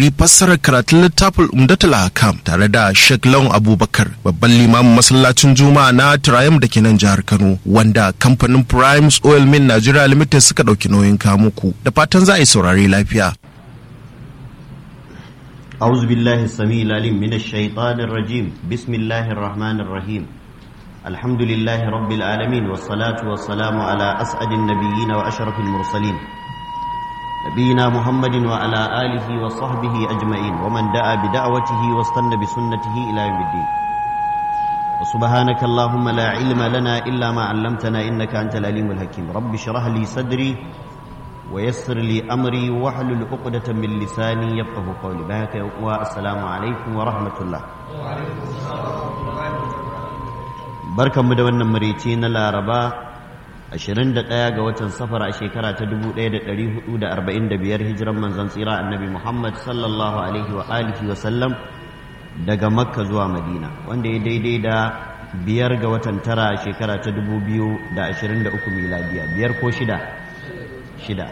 saurari fassarar karatun littafin Umdatul Hakam tare da Sheikh Lawan Abubakar babban limamin masallacin Juma'a na Triumph da ke nan jihar Kano wanda kamfanin Primes Oil Mill Nigeria Limited suka ɗauki nauyin kamuku da fatan za a yi saurari lafiya. أعوذ بالله السميع العليم من الشيطان الرجيم بسم الله الرحمن الرحيم الحمد لله رب العالمين والصلاة والسلام على أسعد النبيين وأشرف المرسلين نبينا محمد وعلى آله وصحبه أجمعين ومن دعا بدعوته واستنى بسنته إلى يوم الدين وسبحانك اللهم لا علم لنا إلا ما علمتنا إنك أنت العليم الحكيم رب اشرح لي صدري ويسر لي أمري واحلل عقدة من لساني يفقه قولي بهك والسلام عليكم ورحمة الله barkanmu da wannan marici na laraba 21 ga watan safar a shekara ta 1445 hijiran manzon tsira annabi muhammad sallallahu alaihi wa alihi wa sallam daga makka zuwa madina wanda ya daidai da biyar ga watan tara a shekara ta 2023 miladiya biyar ko shida shida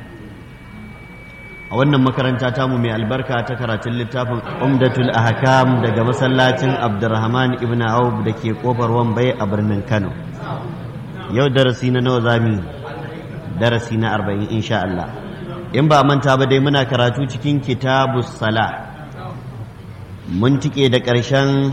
a wannan makaranta tamu mai albarka ta karatun littafin umdatul ahkam daga masallacin abdurrahman ibn auf da ke kofar wambai a birnin kano yau darasi na nawa zami darasi na arba'in insha Allah in ba manta ba dai muna karatu cikin kitabus sala mun tike da ƙarshen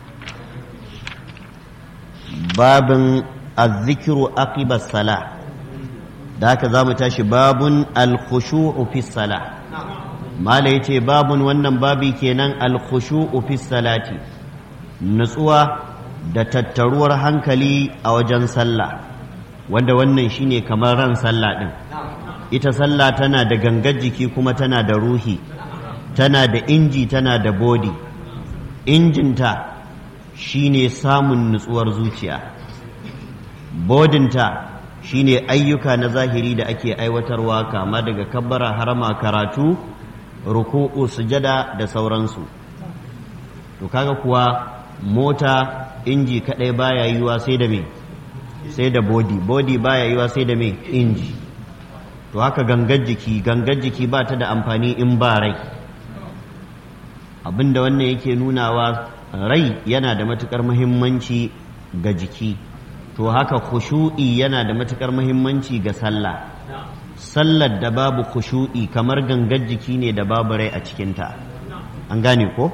babin azzikiru aqibas sala da haka za mu tashi babun alkhushu'u fi sala mala yace babun wannan babi kenan alkhushu'u fi salati nutsuwa da tattaruwar hankali a wajen sallah wanda wannan shine kamar ran sallah din ita sallah tana da gangar jiki kuma tana da ruhi tana da inji tana da bodi injinta shine samun nutsuwar zuciya bodinta shine ayyuka na zahiri da ake aiwatarwa kama daga kabbara harama karatu ruku'u sujada da sauransu to kaga kuwa mota inji kadai baya yiwa sai da me sai da body body baya yiwa sai da me inji to haka gangar jiki gangar jiki ba ta da amfani in ba rai abinda wannan yake nunawa rai yana da matukar muhimmanci ga jiki to haka khushu'i yana da matukar muhimmanci ga sallah sallar da babu khushu'i kamar gangar jiki ne da babu rai a cikinta an gane ko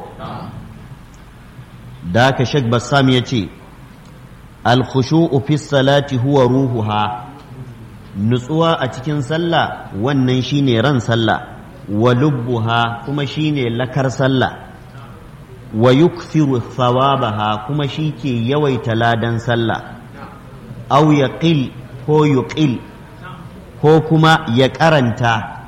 da haka shek bassam ya ce al-khushu'u fi salati huwa ruhuha nutsuwa a cikin sallah wannan shine ran sallah wa lubbuha kuma shine lakar sallah wa yukthiru thawabaha kuma shi ke yawaita ladan sallah au ya ƙil ko yuƙil ko kuma ya karanta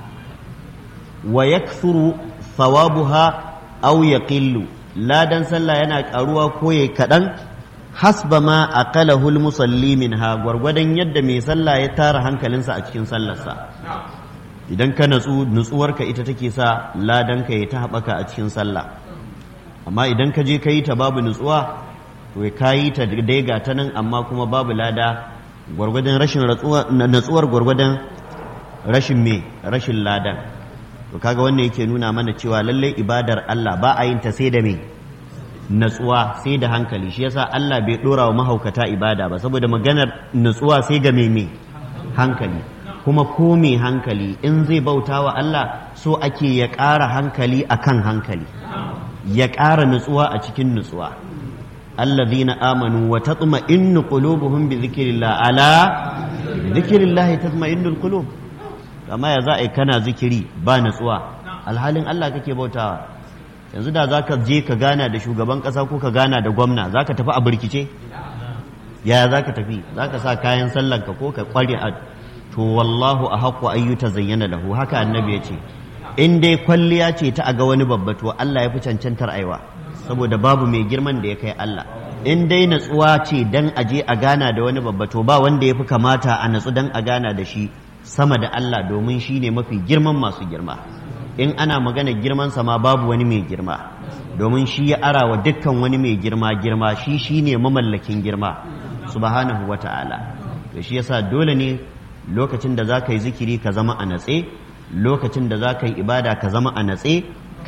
wa ya thawabuha au ya ƙillu ladan sallah yana ƙaruwa ko ya kaɗan hasba ma aqalahul musalli minha gwargwadon yadda mai sallah ya tara hankalinsa a cikin sallarsa idan ka natsu nutsuwarka ita take sa ladanka ya ta haɓaka a cikin sallah amma idan ka je ka yi ta babu nutsuwa to ka yi ta daiga ta nan amma kuma babu lada gwargwadon rashin natsuwar gwargwadon rashin me rashin ladan to kaga wannan yake nuna mana cewa lallai ibadar Allah ba a yin ta sai da me natsuwa sai da hankali shi yasa Allah bai dora wa mahaukata ibada ba saboda maganar natsuwa sai ga me hankali kuma ko mai hankali in zai bauta wa Allah so ake ya ƙara hankali akan hankali ya ƙara nutsuwa a cikin nutsuwa الذين آمنوا وتطمئن قلوبهم بذكر الله على ذكر الله تطمئن القلوب كما يا زائي كان ذكري با نسوا alhalin Allah kake bautawa yanzu da zaka je ka gana da shugaban kasa ko ka gana da gwamna zaka tafi a burkice ya zaka tafi zaka sa kayan sallanka ko ka kware a to wallahu ahqqu ayyuta zayyana lahu haka annabi ya ce in dai kwalliya ce ta aga wani babba to Allah ya fi cancantar aiwa saboda babu mai girman da ya kai Allah in dai natsuwa ce dan aje a gana da wani babba to ba wanda ya fi kamata a natsu dan a gana da shi sama da Allah domin shi ne mafi girman masu girma in ana magana girman sama babu wani mai girma domin shi ya ara wa dukkan wani mai girma girma shi shi ne mamallakin girma subhanahu wa ta'ala to shi yasa dole ne lokacin da za ka yi zikiri ka zama a natse lokacin da za ka yi ibada ka zama a natse